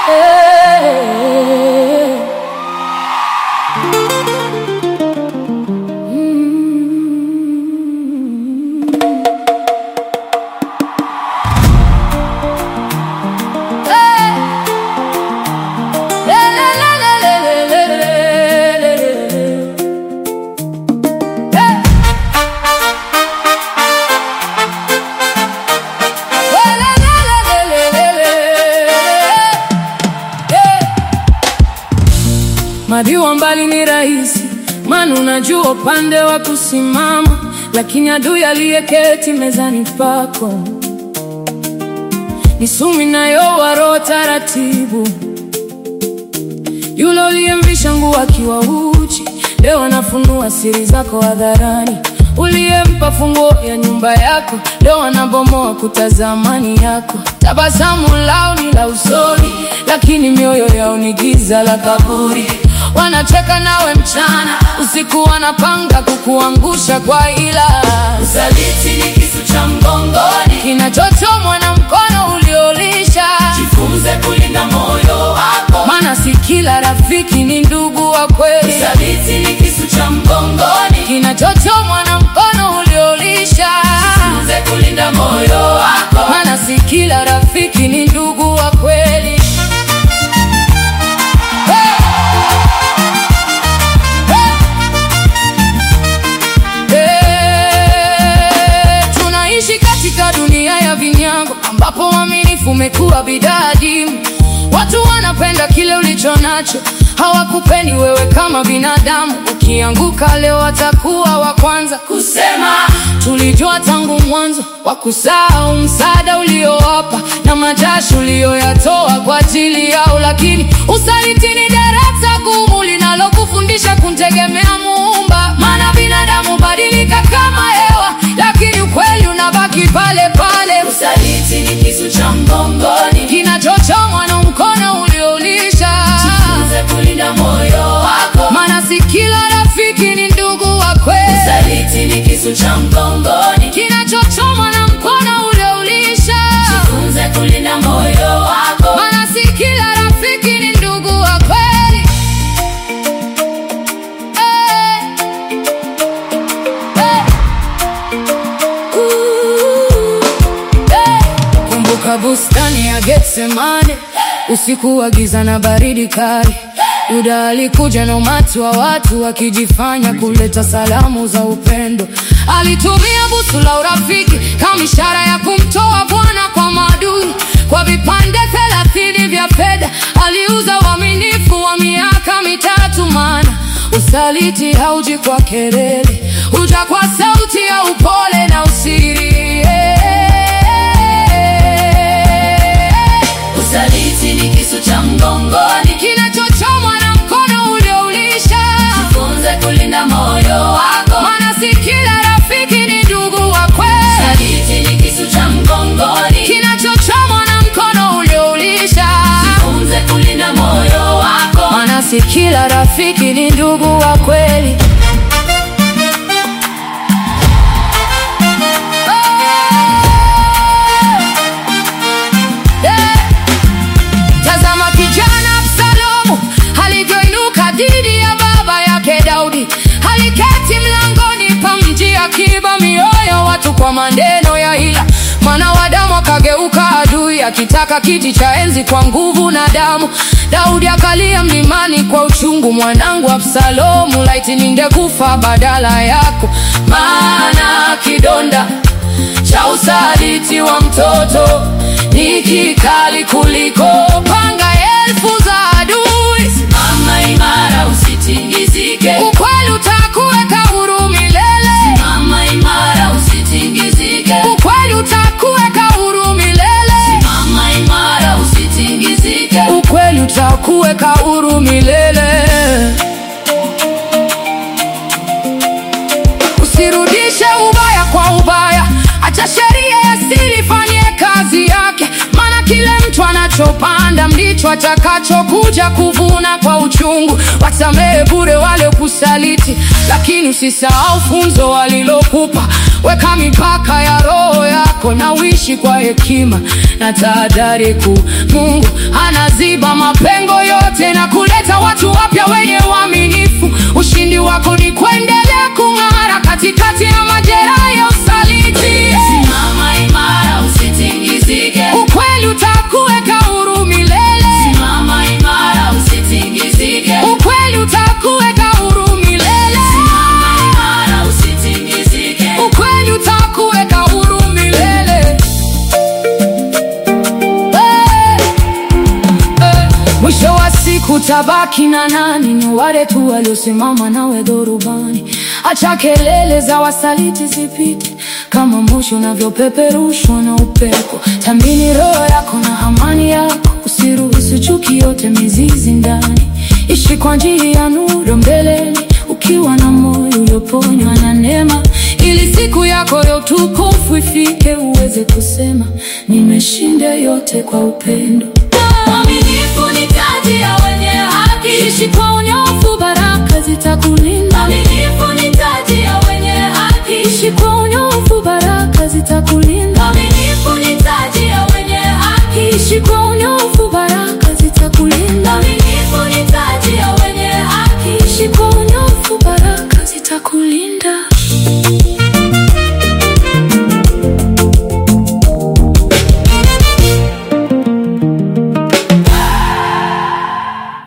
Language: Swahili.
Mabiwa mbali ni rahisi, maana unajua upande wa kusimama, lakini adui aliyeketi mezani pako ni sumu inayowaro taratibu. Yule uliyemvisha nguo akiwa uchi, leo anafunua siri zako hadharani. Uliyempa funguo ya nyumba yako, leo anabomoa kuta za amani yako. Tabasamu lao ni la usoni, lakini mioyo yao ni giza la kaburi. Wanacheka nawe mchana, usiku wanapanga kukuangusha kwa ila. Usaliti ni kisu cha mgongoni, Kinachochomwa na mkono uliolisha, jifunze kulinda moyo wako. maana si kila rafiki ni ndugu wa kweli. Usaliti ni kisu cha mgongoni, Kinachochomwa na mkono uliolisha, jifunze kulinda moyo wako. maana si kila rafiki ni ndugu wa kweli. Hey! Hey! Tunaishi katika dunia ya vinyango ambapo uaminifu umekuwa bidhaa adimu. Watu wanapenda kile ulicho nacho, hawakupendi wewe kama binadamu. Ukianguka leo watakuwa wa kwanza Kusema Tulijua tangu mwanzo wa kusahau msaada uliowapa na majasho uliyoyatoa kwa ajili yao, lakini usaliti ni darasa gumu linalokufundisha kumtegemea Muumba. Maana binadamu badilika kama hewa, lakini ukweli unabaki pale pale. usaliti ni kisu cha mgongoni, Kinachochomwa na mkono ulioulisha, jifunze kulinda moyo wako. maana si kila rafiki ni ndugu wa kweli. Usaliti ni kisu cha mgongoni, Kinachochomwa na mkono ulioulisha jifunze kulinda moyo wako. Maana si kila rafiki ni ndugu wa kweli. Eh. Eh. Ooh. Eh. Kumbuka bustani ya Getsemane, usiku wa giza na baridi kali. Yuda alikuja na umati wa watu wakijifanya kuleta salamu za upendo. Alitumia busu la urafiki kama ishara ya kumtoa Bwana kwa maadui. Kwa vipande thelathini vya fedha aliuza uaminifu wa miaka mitatu. Maana usaliti hauji kwa kelele, huja kwa sauti ya upole na usiri. Usaliti ni kisu cha mgongoni, Kinachochomwa na mkono ulioulisha jifunze kulinda moyo wako. Maana si kila rafiki ni ndugu wa kweli. Usaliti ni kisu cha mgongoni, Kinachochomwa na mkono ulioulisha jifunze kulinda moyo wako. Maana si kila rafiki ni ndugu wa kweli. Eh, Tazama kijana Absalomu alivyoinuka dhidi ya baba yake Daudi. Aliketi mlangoni pa mji akiba mioyo watu kwa maneno ya hila. Mwana wa damu akageuka adui, akitaka kiti cha enzi kwa nguvu na damu. Daudi akalia mlimani kwa uchungu, mwanangu Absalomu, laiti ningekufa badala yako, maana kidonda cha usaliti wa mtoto ni kikali kuliko panga elfu za adui. Mama imara, usitingizike. Ukweli utakuweka huru milele, Mama imara, usitingizike. ukweli utakuweka huru milele, Mama imara, usitingizike. ukweli utakuweka huru milele. Usirudishe ubaya kwa ubaya, acha sheria ya asili ifanye kazi yake, maana kile mtu anachopanda ndicho atakachokuja kuvuna kwa uchungu. Wasamehe bure wale kusaliti, lakini usisahau funzo walilokupa. Weka mipaka ya roho yako na uishi kwa hekima, na tahadhari kuu. Mungu anaziba mapengo yote na kuleta watu wapya wenye uaminifu. Ushindi wako ni kuendelea kung'ara katikati ya majeraha ya usaliti. Simama imara usitingizike. Ukweli utakuweka huru milele. Simama imara usitingizike. Ukweli utakuweka huru milele. Simama imara usitingizike. Ukweli utakuweka huru milele. Eh, eh. Mwisho wa siku tabaki na nani? Ni wale tu waliosimama nawe dhurubani. Acha kelele za wasaliti zipite kama moshi unavyopeperushwa na upepo. Tambini roho yako na amani yako, usiruhusu chuki yote mizizi ndani. Ishi kwa njia ya nuru mbeleni, ukiwa na moyo ulioponywa na neema, ili siku yako ya utukufu ifike, uweze kusema nimeshinda yote kwa upendo. Uaminifu ni taji ya wenye haki. Ishi kwa unyofu, baraka zitakulinda.